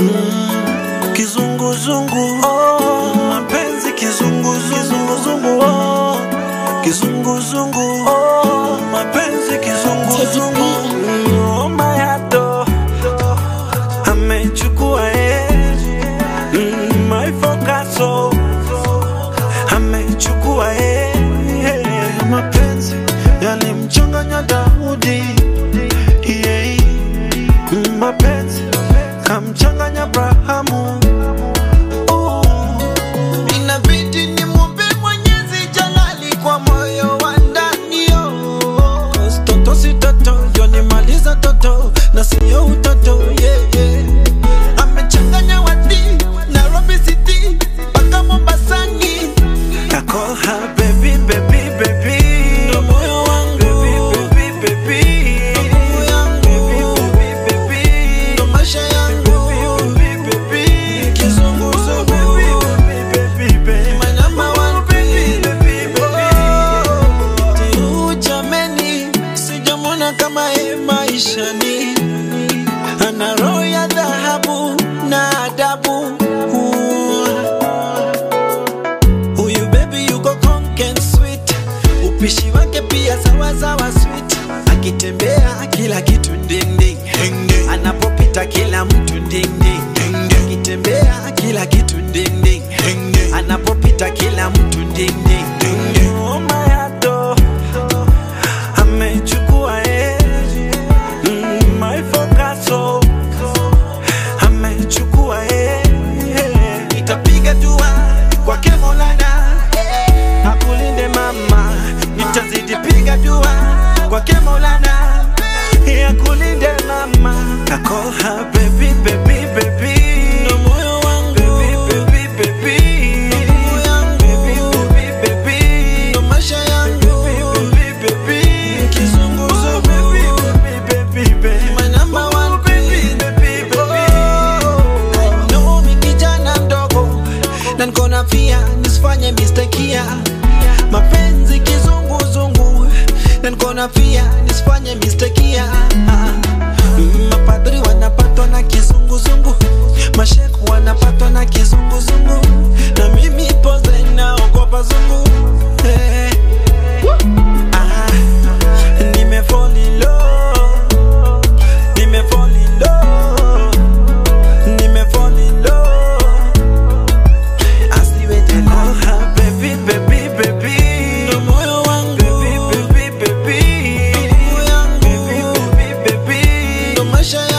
mm, kizunguzungu oh, mapenzi kizunguzungu oh, kizunguzungu oh, mapenzi kizunguzungu mm, oh, mayato amechukua eh, mm, my focaso amechukua eh, eh, mapenzi yalimchanganya Daudi yeah, mm, mapenzi kamchanganya Abrahamu oh. Inabidi nimwombe Mwenyezi Jalali kwa moyo wa ndani oh. Cause toto si toto yonimaliza toto na siyo utoto yeah, yeah. Amechanganya wadi Nairobi City mpaka Mombasani. I call her baby, baby, baby. Ndo moyo wangu. Baby, baby, baby. Roho yangu. Baby, baby, baby. Ndo maisha yangu. Baby, baby, baby. Kizunguzungu. Baby, baby, baby. My number one Baby, baby, baby. Tiu jameni, sijamwona kama ye maishani. Ana roho ya dhahabu na adabu. Huyu baby yuko conk and sweet, upishi wake pia sawa sawa sweet. Akitembea kila kitu ding ding, anapopita kila mtu ding ding, akitembea kila kitu ding ding, anapopita kila mtu ding ding. Oh, mayato. Amechukua eh. Mm, my focaso. Amechukua eh. Nitapiga dua kwake Maulana eh, Akulinde mama. nitazidi piga dua kwake Maulana Akulinde mama. I call her baby, baby, baby. ndo moyo wangu Baby, baby, baby. Roho yangu. Baby, baby, baby. ndo maisha yangu Baby, baby. Kizunguzungu. Baby, baby, baby. My number one Baby, baby, baby. I know mi kijana mdogo na niko na fia nisifanye mistakia mapenzi kizunguzungu na niko na fia nisifanye mistakia Mm, mapadri wanapatwa na kizunguzungu masheku wanapatwa na kizunguzungu na mimi poze naogopa zungu hey. ah, nimefall in love nimefall in love nimefall in love asiwete Call her baby, baby, baby. ndo moyo wangu Baby, baby, baby. Roho yangu. Baby, baby, baby. ndo maisha